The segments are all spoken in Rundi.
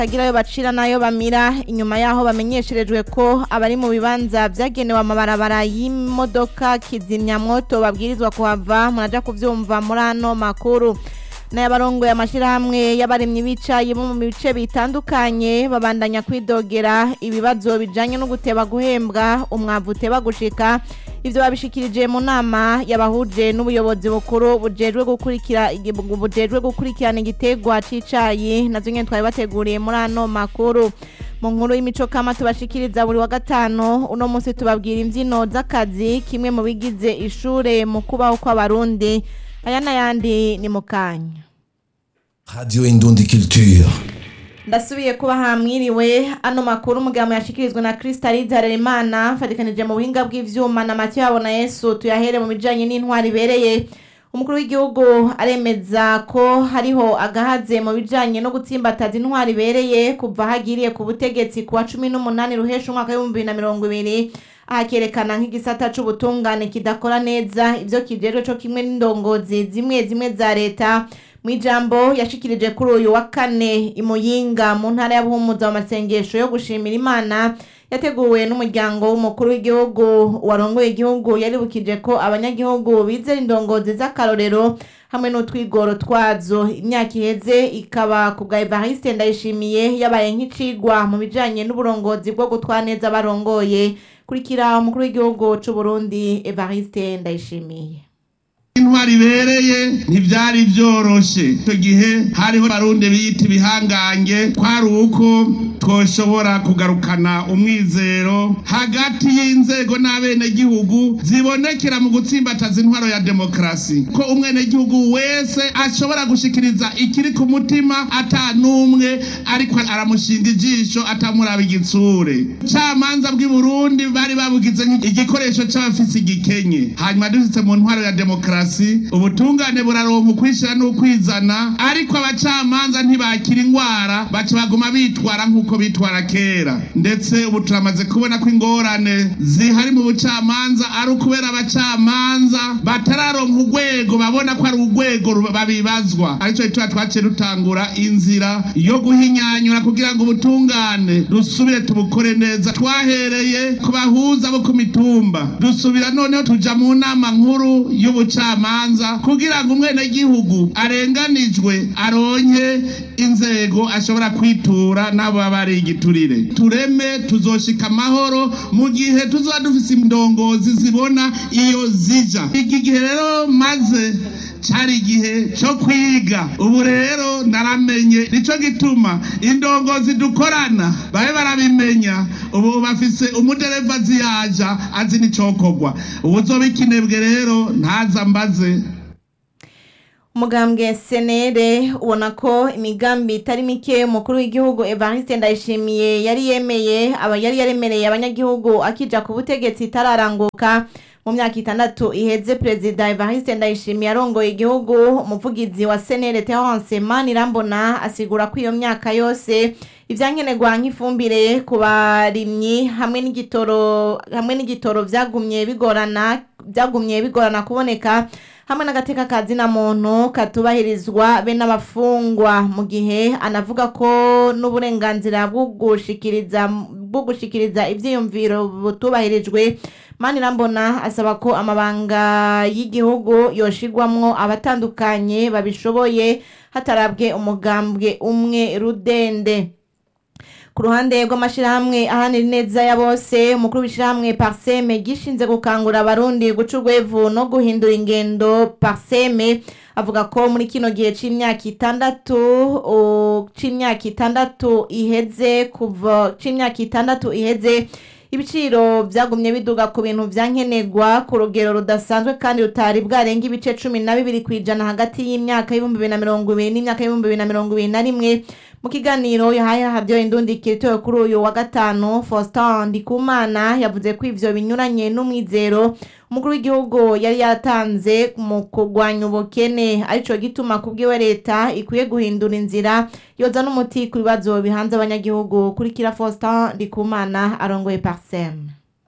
bagira ayo bacira n'ayo bamira inyuma yaho bamenyesherejwe ko abari mu bibanza vyagenewe amabarabara y'imodoka kizimyamwoto babwirizwa kuhava muraja kuvyumva muri ano makuru n'abarongoye amashirahamwe y'abarimyi bicaye bo mu bice bitandukanye babandanya kwidogera ibibazo bijanye no guteba guhembwa umwavu uteba gushika ivyo babishikirije mu nama yabahuje n'ubuyobozi bukuru bujejwe gukurikira bujejwe gukurikirana igitegwa c'icayi navyo nyene twari bateguriye muri ano makuru mu nkuru y'imico kama tubashikiriza buri wa gatanu uno munsi tubabwira imvyino z'akazi kimwe mu bigize ishure mu kubaho kw'abarundi aya n'ayandi ni mu kanya Radio Indundi Culture. ndasubiye kuba hamwiriwe ano makuru umugabo yashikirizwa na Crystalide Harerimana fatikanije mu buhinga bw'ivyuma na Mathieu Habona Yesu tuyahere mu bijanye n'intwari ibereye umukuru w'igihugu aremeza ko hariho agahaze mu bijanye no gutsimbataza intwari ibereye kuva hagiriye ku butegetsi kuwa cumi n'umunani ruhesha umwaka w'ibihumbi bibiri na mirongo ibiri ahakerekana nk'igisata c'ubutungane kidakora neza ivyo kijejwe co kimwe n'indongozi zimwe zimwe za leta mw'ijambo yashikirije kuri uyu wa kane imuyinga mu ntara ya buhumuza mu masengesho yo gushimira imana yateguwe n'umuryango w'umukuru w'igihugu warongoye igihugu yaribukije ko abanyagihugu bizera indongozi z'akarorero hamwe n'utwigoro twazo imyaka iheze ikaba ku bwa evariste ndayishimiye yabaye nk'icigwa mu bijanye n'uburongozi bwo gutwara neza barongoye kurikira umukuru w'igihugu c'u Burundi evariste ndayishimiye intwari ibereye ntibyari byoroshe icyo gihe hariho abarundi biyita ibihangange kwari uko twoshobora kugarukana umwizero hagati y'inzego n'abenegihugu zibonekera mu gutsimbataza intwaro ya demokarasi ko umwenegihugu wese ashobora gushikiriza ikiri ku mutima ata n'umwe ariko aramushinga ijisho atamuraba igitsure camanza bw'i burundi bari babugize igikoresho c'abafise igikenye hanyuma dushitse mu ntwaro ya demokarasi ubutungane buraronka ukwishira n'ukwizana ariko abacamanza ntibakira ingwara baca baguma bitwara nk'uko bitwara kera ndetse ubu turamaze kubona ko ingorane zihari mu bucamanza ari ukubera abacamanza batararonka urwego babona ko ari urwego babibazwa aricyo gituma twaciye dutangura inzira yo guhinyanyura kugira ngo ubutungane dusubire tubukore neza twahereye ku bahuza bo ku mitumba dusubira noneho tuja mu nama nkuru y'ubucamanza kugira ngo umwenegihugu arenganijwe aronke inzego ashobora kwitura n'abo baba ari igiturire tureme tuzoshika amahoro mu gihe tuzoba dufise indongozi zibona iyo zija iki gihe rero maze cari igihe co kwiga ubu rero naramenye nico gituma indongozi dukorana babe barabimenya ubu bafise umudereva ziyaja azi n'icokorwa ubuzoba ikinebwe rero ntaza mbaze umugambwe senere ubona ko imigambi itari mike umukuru w'igihugu evariste ndayishimiye yari yemeye aba yari yaremereye abanyagihugu akija ku butegetsi itararanguka mu myaka itandatu iheze perezida evariste ndayishimiye arongoye igihugu umuvugizi wa senere terence manirambona asigura ko iyo myaka yose ivyankenerwa nk'ifumbire ku barimyi hamwe n'igitoro hamwe n'igitoro vyagumye bigorana byagumye bigorana kuboneka hamwe n'agateka kazina muntu katubahirizwa be n'abafungwa mu gihe anavuga ko n'uburenganzira bwo gushikiriza bwo gushikiriza ivyiyumviro butubahirijwe manirambona asaba ko amabanga y'igihugu yoshigwamwo abatandukanye babishoboye hatarabwe umugambwe umwe rudende ku ruhande rw'amashirahamwe ahanira ineza ya bose umukuru w'ishirahamwe parseme gishinze gukangurira abarundi guca urwevu no guhindura ingendo parseme avuga ko muri kino gihe c'imyaka itandatu c'imyaka itandatu iheze kuva c'imyaka itandatu iheze ibiciro byagumye biduga ku bintu vyankenerwa ku rugero rudasanzwe kandi rutari bwarenga ibice cumi na bibiri ku ijana hagati y'imyaka y'ibihumbi bibiri na mirongo ibiri n'imyaka y'ibihumbi bibiri na mirongo ibiri na rimwe mu kiganiro yahaye havyo indundikiro itowe kuri uyu wa gatanu Faustin Ndikumana yavuze ko ivyo binyuranye n'umwizero umukuru w'igihugu yari yatanze mu kurwanya ubukene arico gituma kubwiwe leta ikwiye guhindura inzira yoza n'umuti ku bibazo bihanze abanyagihugu kurikira Faustin Ndikumana arongoye Parsem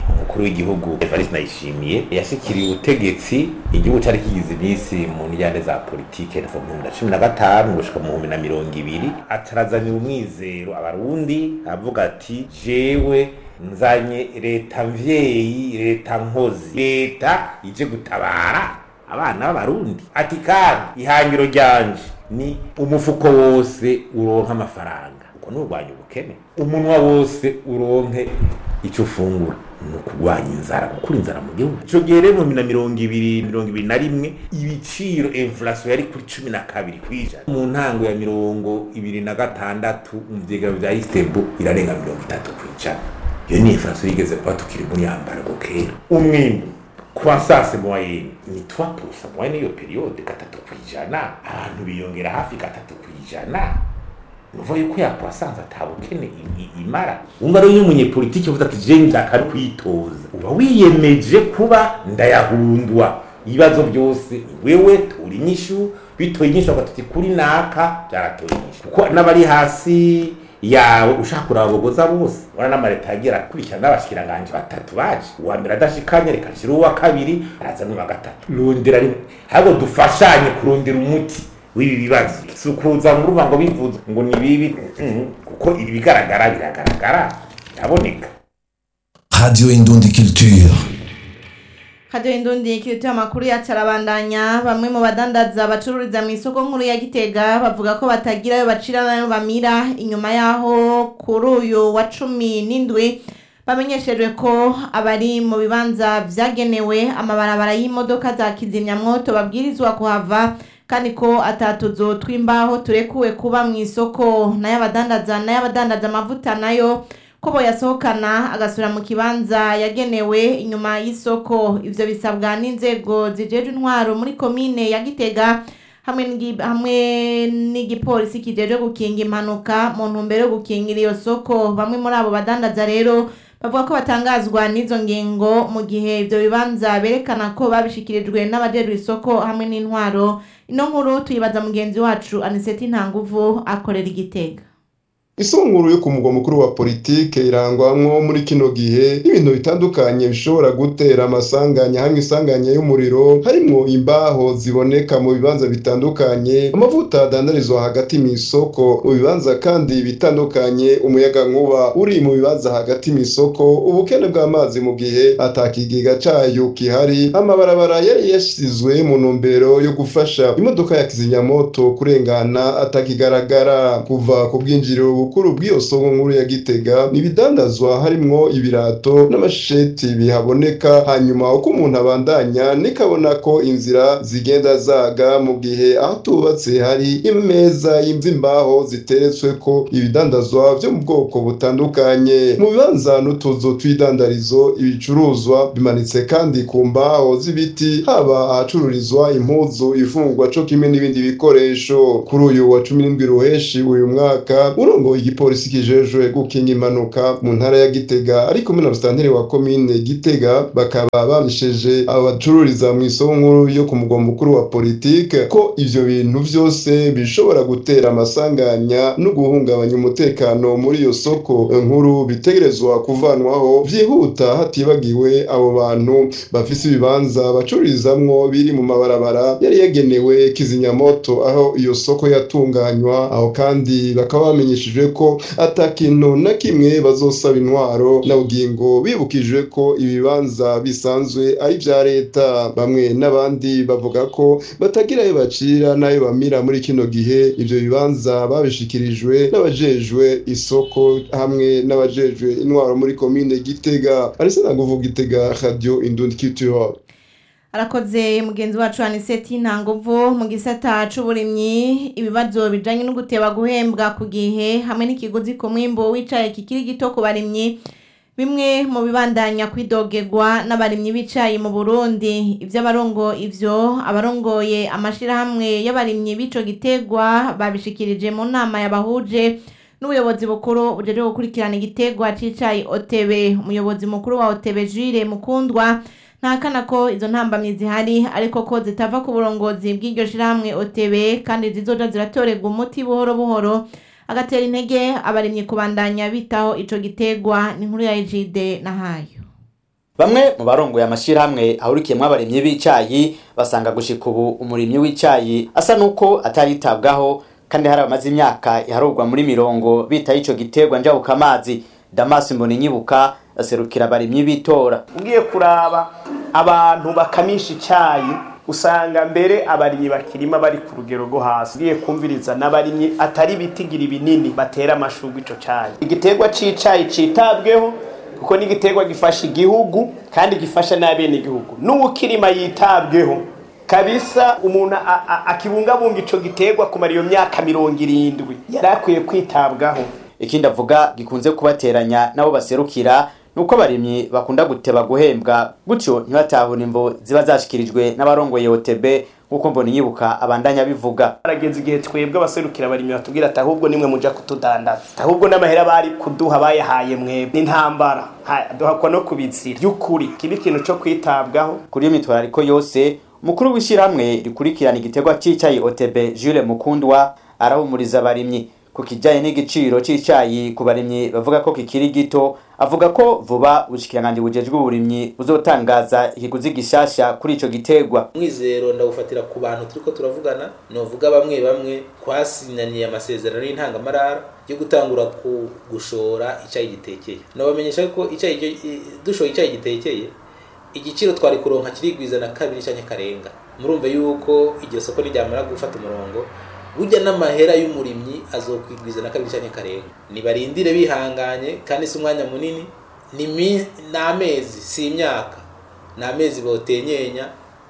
umukuru w'igihugu Evariste Ndayishimiye yashikiriye ubutegetsi igihugu cari kigize iminsi mu njyane za politike kuva mu bihumbi na cumi na gatanu gushika mu bihumbi na mirongo ibiri atarazanira umwizero abarundi avuga ati jewe nzanye leta mvyeyi leta nkozi leta ije gutabara abana b'abarundi ati kandi ihangiro ryanje ni umufuko wose uronka amafaranga uko nurwanya ubukene umunwa wose uronke icyo ufungura ni ukurwanya inzara gukura inzara mu gihugu icyo gihe rero mu na mirongo ibiri mirongo ibiri na rimwe ibiciro inflation yari kuri cumi na kabiri ku ijana mu ntango ya mirongo ibiri na gatandatu mu vyegero vya istebu irarenga mirongo itatu ku ijana iyo ni inflation yigeze kuba tukiri muri yambarago kera umwimbu croissance moyenne ni 3% moyenne iyo periode gatatu ku ijana abantu biyongera hafi gatatu ku ijana nuva yuko ya croissance atabukene i- i- imara umva rero iyo umunyepolitiki uvuze ati je ndaka ari kwitoza uba wiyemeje kuba ndayahundwa ibibazo byose ni wewe tura inyishu bitoye inyishu bagatuti kuri naka byaratoye inyishu kuko n'abari hasi yawe ushaka kurabogoza bose wana n'amareta yagira akurikirana n'abashikiranganje batatu baje uwa mbere adashikanye reka nshira uwa kabiri araza n'uwa gatatu rundira rimwe ahubwo dufashanye kurundira umuti w'ibi bibazo si ukuza mu ruvango bivuze ngo ni bibi mm, kuko ibi bigaragara biragaragara biraboneka Radio Indundi Culture. Radio Indundi kirituye amakuru yacu arabandanya bamwe mu badandaza bacururiza mu isoko nkuru ya Gitega bavuga ko batagira ayo bacira n'ayo bamira inyuma yaho kuri uyu wa cumi n'indwi bamenyeshejwe ko abari mu bibanza vyagenewe amabarabara y'imodoka za kizimyamwoto babwirizwa kuhava kandi ko atatuzo tw'imbaho turekuwe kuba mu isoko n'ay'abadandaza n'ay'abadandaza amavuta nayo ko boyasohokana agasubira mu kibanza yagenewe inyuma y'isoko ivyo bisabwa n'inzego zijejwe intwaro muri komine ya Gitega hamwe n'igi- hamwe n'igipolisi kijejwe gukinga impanuka mu ntumbero yo gukingira iyo soko bamwe muri abo badandaza rero bavuga ko batangazwa n'izo ngingo mu gihe ivyo bibanza berekana ko babishikirijwe n'abajejwe isoko hamwe n'intwaro ino nkuru tuyibaza mugenzi wacu Aniseti Ntanguvu akorera igitega isunguru yo ku mugwa mukuru wa politike irangwamwo muri kino gihe n'ibintu bitandukanye bishobora gutera amasanganya hamwe isanganya y'umuriro harimwo imbaho ziboneka mu bibanza bitandukanye amavuta adandarizwa hagati mu isoko mu bibanza kandi bitandukanye umuyaga nkuba uri mu bibanza hagati mu isoko ubukene bw'amazi mu gihe atakigega cayo kihari amabarabara yari yasizwe mu ntumbero yo gufasha imodoka ya kizimyamoto kurengana atakigaragara kuva ku bwinjiriro bukuru bw'iyo soko nkuru ya Gitega ibidandazwa harimwo ibirato n'amasheti bihaboneka hanyuma uko umuntu abandanya nikabona ko inzira zigenda zaga mu gihe aho tubatse hari imeza y'imvimbaho ziteretswe ko ibidandazwa vyo mu bwoko butandukanye mu bibanza n'utuzu tw'idandarizo ibicuruzwa bimanitse kandi ku mbaho z'ibiti haba ahacururizwa impuzu ifungwa co kimwe n'ibindi bikoresho kuri uyu wa cumi n'indwi ruheshi uyu mwaka urongoye igipolisi kijejwe gukinga impanuka mu ntara ya Gitega ari kumwe na musitanteri wa komine Gitega bakaba bamesheje abacururiza mu isoko nkuru yo ku mugwa mukuru wa politike ko ivyo bintu vyose bishobora gutera amasanganya no guhungabanya umutekano muri iyo soko nkuru bitegerezwa kuvanwaho vyihuta hatibagiwe abo bantu bafise ibibanza bacururizamwo biri mu mabarabara yari yagenewe kizimyamoto aho iyo soko yatunganywa aho kandi bakaba bamenyeshejwe ko ata kintu na kimwe bazosaba intwaro na bugingo bibukijwe ko ibibanza bisanzwe ari vya leta bamwe n'abandi bavuga ko batagira ayo bacira n'ayo bamira muri kino gihe ivyo bibanza babishikirijwe n'abajejwe isoko hamwe n'abajejwe intwaro muri komine Gitega arise naguvuga Gitega radio Indundi Culture arakoze mugenzi wacu aniseti ntanguvu mu gisata c'uburimyi ibibazo bijanye no guteba guhembwa ku gihe hamwe n'ikiguzi ku mwimbo w'icayi kikiri gito ku barimyi bimwe mu bibandanya kwidogerwa n'abarimyi b'icayi mu burundi ivy'abarongo ivyo abarongoye amashirahamwe y'abarimyi b'ico gitegwa babishikirije mu nama yabahuje n'ubuyobozi bukuru bujeje gukurikirana igitegwa c'icayi otebe umuyobozi mukuru wa otebe jire mukundwa ntakana ko izo ntambamyi zihari ariko ko zitava ku burongozi bw'iryo shirahamwe OTB kandi zizoja ziratorerwa umuti buhoro buhoro agatera intege abarimyi kubandanya bitaho ico gitegwa ni inkuru ya Ejide na hayo bamwe mu barongoye amashirahamwe ahurikiyemwo abarimyi b'icayi basanga gushika ubu umurimyi w'icayi asa nuko ataritabwaho kandi hari abamaze imyaka iharurwa muri mirongo bitaye ico giterwa njabukamazi damasi mboninyibuka aserukira abarimyi b'itora ugiye kuraba abantu bakamisha icyayi usanga mbere abarimyi bakirima bari ku rugero rwo hasi ugiye kumviriza n'abarimyi atari bitigira ibinini batera amashurwe ico cyayi igiterwa c'icayi citabweho kuko ni igiterwa gifasha igihugu kandi gifasha n'abene igihugu n'uwukirima yitabweho kabisa umuntu a- a- akibungabunga ico giterwa kumara iyo myaka mirongo irindwi yari akwiye kwitabwaho ikindi avuga gikunze kubateranya nabo baserukira nuko abarimyi bakunda guteba guhembwa gutyo ntibatahura imvo ziba zashikirijwe n'abarongoye OTB nk'uko mbona inyibuka abandanya bivuga harageze igihe twebwe abaserukira abarimyi batubwira ati ahubwo nimwe muja kutudandaza ahubwo n'amahera bari kuduha bayahaye mwebwe n'intambara Ha- duhakwa no kubizira by'ukuri kiba ikintu co kwitabwaho kuri iyo mitwarariko yose umukuru w'ishyirahamwe rikurikirana igiterwa c'icayi OTB Jules Mukundwa arahumuriza abarimyi ku kijanye n'igiciro c'icayi ku barimyi bavuga ko kikiri gito avuga ko vuba ubushikiranganji bujejwe uburimyi buzotangaza ikiguzi gishasha kuri ico giterwa umwizero ndawufatira ku bantu turiko turavugana novuga bamwe bamwe twasinyaniye amasezerano y'intangamarara yo gutangura ku gushora icyayi gitekeye nabamenyesha ko icyayi gyo- dushoye icyayi gitekeye igiciro twari kuronka kirigwiza na kabiri canke karenga murumva yuko iryo soko niryamara gufata umurongo burya n'amahera y'umurimyi azokwigwiza na kabiri canke karenga nibarindire bihanganye kandi si umwanya munini ni mi- ni amezi si imyaka ni amezi botenyenya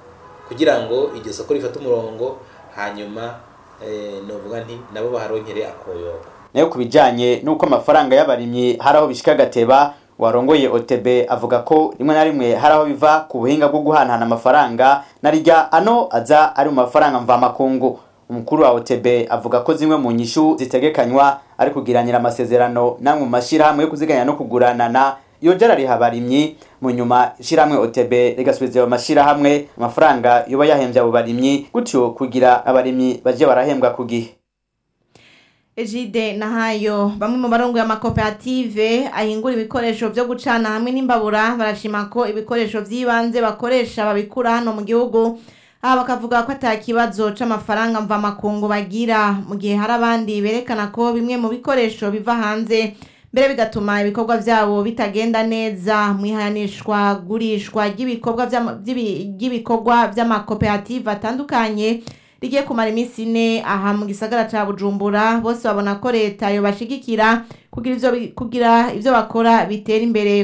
kugira ngo iryo soko rifate umurongo hanyuma eh, novuga nti nabo baharonkere akoyoko nayo ku bijanye n'uko amafaranga y'abarimyi hari aho bishika agateba warongoye OTB avuga ko rimwe na rimwe hari aho biva ku buhinga bwo guhanahana amafaranga na rirya ano aza ari mu mafaranga mvamakungu umukuru wa OTB avuga ko zimwe mu nyishu zitegekanywa ari kugiranira amasezerano namwe mu mashirahamwe yo kuziganya no kuguranana yongera ariha abarimyi mu nyuma ishirahamwe OTB rigasubiza ayo mashirahamwe amafaranga yoba yahembye abo barimyi gutyo kugira abarimyi baje barahembwa ku gihe Ejide Nahayo bamwe mu barongoye amakoperative ahingura ibikoresho vyo gucana hamwe n'imbabura barashima ko ibikoresho vy'ibanze bakoresha babikura hano mu gihugu aha bakavuga ko ata kibazo c'amafaranga mvamakungu bagira mu gihe hari abandi berekana ko bimwe mu bikoresho biva hanze mbere bigatuma ibikorwa vyabo bitagenda neza mwihanishwa gurishwa ry'ibikorwa vy'ama- vy'ibi- ry'ibikorwa vy'amakoperative atandukanye rigiye kumara iminsi ine aha mu gisagara ca bujumbura bose babona ko leta yobashigikira kugira ivyo bi- kugira ivyo bakora bitera imbere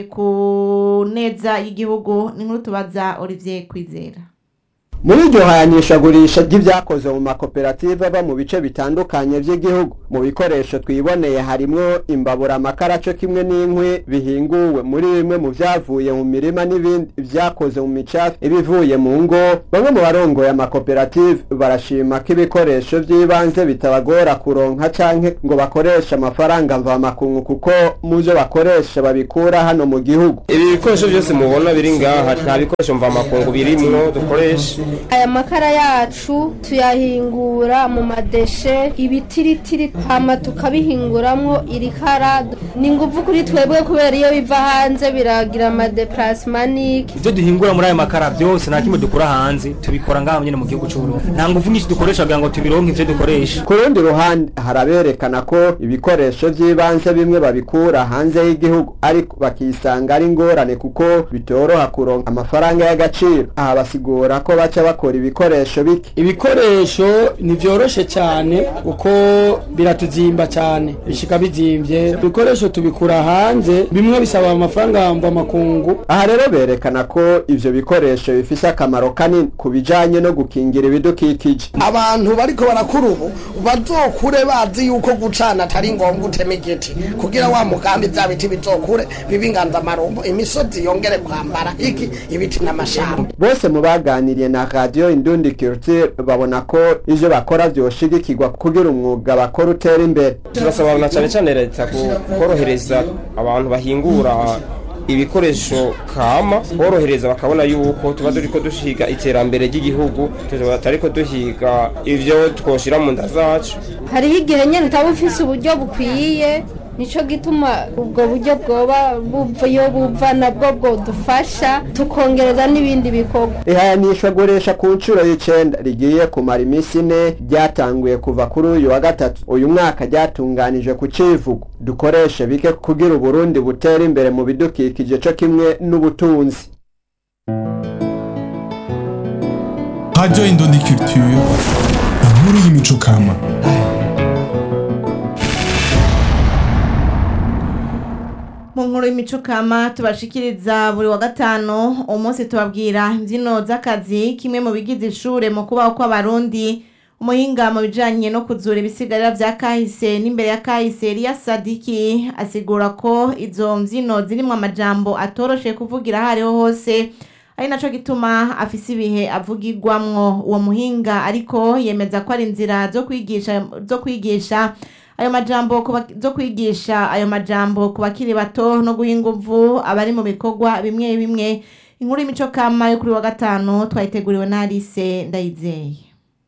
ku neza y'igihugu ni nkuru tubaza olivier kwizera muri iryo hayanishagurisha ry'ibyakoze mu makoperative ava mu bice bitandukanye by'igihugu mu bikoresho twiboneye harimwo imbabura amakara co kimwe n'inkwi bihinguwe muri bimwe mu vyavuye mu mirima n'ibindi vyakoze mu micafu ibivuye mu ngo bamwe mu barongoye amakoperative barashima ko ibikoresho vy'ibanze bitabagora kuronka canke ngo bakoreshe amafaranga mvamakungu kuko mu vyo bakoresha babikura hano mu gihugu ibi bikoresho byose mubona biri ngaha nta bikoresho mvamakungu birimwo dukoresha aya makara yacu tuyahingura mu madeshe ibitiritiri hama tukabihinguramwo irikara ni nguvu kuri twebwe kubera iyo biva hanze biragira amadeplasimanike ibyo duhingura muri aya makara byose nta kimwe dukura hanze tubikora ngaha nyine mu gihugu cy'uburundi nta ngufu nyinshi dukoresha kugira ngo tubironke ivyo dukoresha ku rundi ruhande haraberekana ko ibikoresho by'ibanze bimwe babikura hanze y'igihugu ariko bakisanga ari ingorane kuko bitoroha kuronka amafaranga y'agaciro aha basigura ko baca bakora ibikoresho bike ibikoresho ntibyoroshe cyane kuko biratuzimba cyane bishika bizimvye ibikoresho tubikura hanze bimwe bisaba amafaranga mvamakungu aha rero berekana ko ivyo bikoresho bifise akamaro kanini ku bijanye no gukingira ibidukikije abantu bariko barakura ubu bazokure bazi yuko gucana atari ngombwa utema igiti kugira wa mugambi vya biti bizokure bibe inganzamarumbo imisozi yongere kwambara iki ibiti n'amashamba bose mu baganiriye na radio indundi culture babona ko ivyo bakora vyoshigikirwa kugira umwuga bakora utera imbere turasaba na cyane cyane leta ku- korohereza abantu bahingura ibikoresho kama borohereza bakabona yuko tuba turiko dushiga iterambere ry'igihugu tutariko duhiga ivyo twoshira mu nda zacu hariho igihe nyine utaba ufise uburyo bukwiye nico gituma ubwo buryo bwoba buva iyo buva nabwo bwodufasha tukongereza n'ibindi bikorwa ihayanishwa guresha ku nshuro y'icenda rigiye kumara iminsi ine ryatanguye kuva kuri uyu wa gatatu uyu mwaka ryatunganije ku civugo dukoreshe bike kugira uburundi butera imbere mu bidukikije co kimwe n'ubutunzi Radio Indundi Culture, inkuru y'imico kama. mu nkuru y'imico kama tubashikiriza buri wa gatanu umunsi tubabwira imbyino z'akazi kimwe mu bigize ishure mu kubaho kw'abarundi umuhinga mu bijanye no kuzura ibisigarira vya kahise n'imbere ya kahise Elia Sadiki asigura ko izo mbyino zirimwo amajambo atoroshe kuvugira aho ariho hose ari naco gituma afise ibihe avugirwamwo uwo muhinga ariko yemeza ko ari inzira zo kwigisha zo kwigisha ayo majambo kuba- zo kwigisha ayo majambo ku bakiri bato no guha inguvu abari mu bikorwa bimwe bimwe inkuru y'imico kama yo kuri wa gatanu twayiteguriwe na Alice Ndayizeye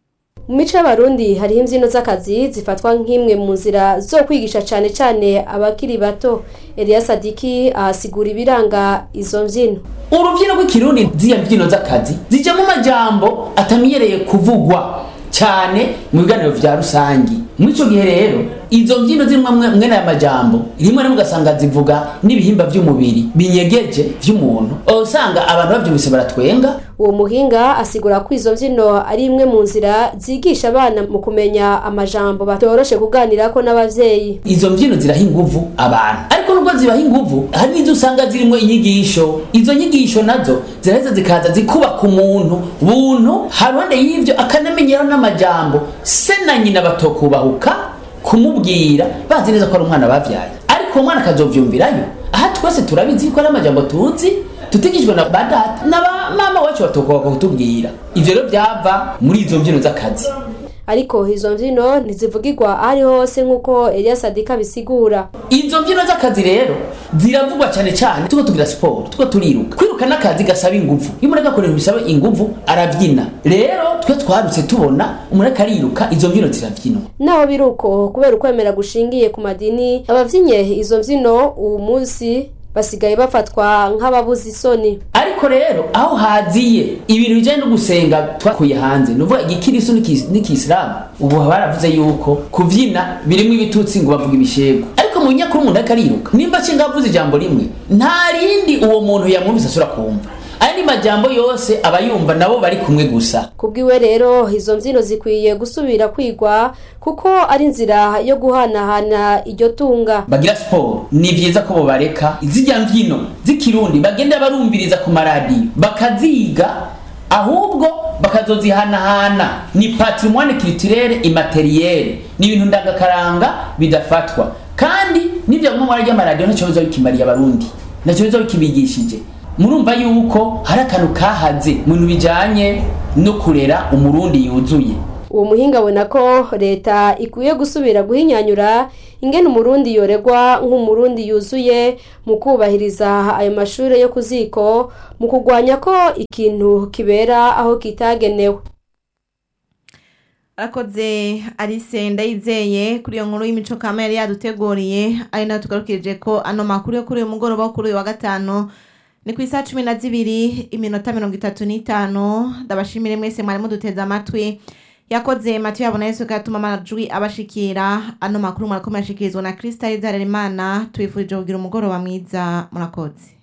mu mico y'abarundi hariho imbyino z'akazi zifatwa nk'imwe mu nzira zo kwigisha cyane cyane abakiri bato Eliya Sadiki ahasigura ibiranga izo mbyino urubyino rw'ikirundi z'iyo mbyino z'akazi zijyamo amajambo atamenyereye kuvugwa cyane mu biganiro vya rusangi muri ico gihe rero izo mbyino zimwe mwe- mwene aya majambo rimwe rimwe ugasanga zivuga n'ibihimba vy'umubiri binyegeje vy'umuntu usanga abantu bavyumvise baratwenga uwo muhinga asigura ko izo mbyino ari imwe mu nzira zigisha abana mu kumenya amajambo batoroshe kuganirako n'abavyeyi izo mbyino ziraha inguvu abantu ariko nubwo zibaha inguvu hari n'izo usanga zirimo inyigisho izo nyigisho nazo ziraheza zikaza zikubaka umuntu buntu haruhande y'ivyo akanamenyeraho n'amajambo se na nyina batokubahuka kumubwira bazi neza ko ari umwana bavyaye ariko uwo mwana akazovyumvirayo aha twese turabizi ko ari amajambo tuzi tutigishwe na ba data na ba mama wacu batokubahuka kutubwira ivyo rero vyava muri izo mbyino z'akazi ariko izo mbyino ntizivugirwa aho ari hose nk'uko Eliya Sadiki abisigura izo mbyino z'akazi rero ziravugwa cyane cyane tuko tugira siporo tuko turiruka kwiruka n'akazi gasaba inguvu iyo umuntu agakora ibintu bisaba inguvu arabyina rero twe twarutse tubona umuntu ariko ariruka izo mbyino zirabyinwa naho biri uko kubera ukwemera gushingiye ku madini abavyinye izo mbyino uwu munsi basigaye bafatwa nk'ababuze isoni ariko rero aho haziye ibintu bijyanye no gusenga twakuye hanze ni ukuvuga igikirisu n'iki- n'ikisilamu ubu baravuze yuko kubyina birimo ibitutsi ngo bavuga ibishego ariko mu nyakuri umuntu ariko ariruka nimba nshinga avuze ijambo rimwe nta rindi uwo muntu yamwumvise asura kumva andi majambo yose aba yumva nabo bari kumwe gusa kubwiwe rero izo mbyino zikwiye gusubira kwigwa kuko ari inzira yo guhanahana iryo tunga bagira siporo ni byiza ko bobareka zijya mbyino z'ikirundi bagenda barumviriza ku maradiyo bakaziga ahubwo bakazozihanahana ni patrimoine culturelle immaterielle ni ibintu ndangakaranga bidafatwa kandi n'ibyo mu mara ry'amaradiyo ntacyo biza bikimariye abarundi ntacyo biza bikibigishije murumva yuko hari akantu kahaze mu bintu bijanye no kurera umurundi yuzuye uwo muhinga abona ko leta ikwiye gusubira guhinyanyura ingene umurundi yoregwa nk'umurundi yuzuye mu kubahiriza ayo mashuri yo ku ziko mu kurwanya ko ikintu kibera aho kitagenewe arakoze Alice ndayizeye kuri iyo nkuru y'imico kama yari yaduteguriye ari nayo tugarukirije ko ano makuru yo kuri uyu mugoroba wo kuri uyu wa gatanu ni ku isaha cumi na zibiri iminota mirongo itatu n'itanu ndabashimire mwese mwari muduteze amatwi yakoze matiyo yabona yesu katuma amajwi abashikira ano makuru murakomeye ashikirizwa na kristal zarerimana tubifurije kugira umugoroba mwiza murakoze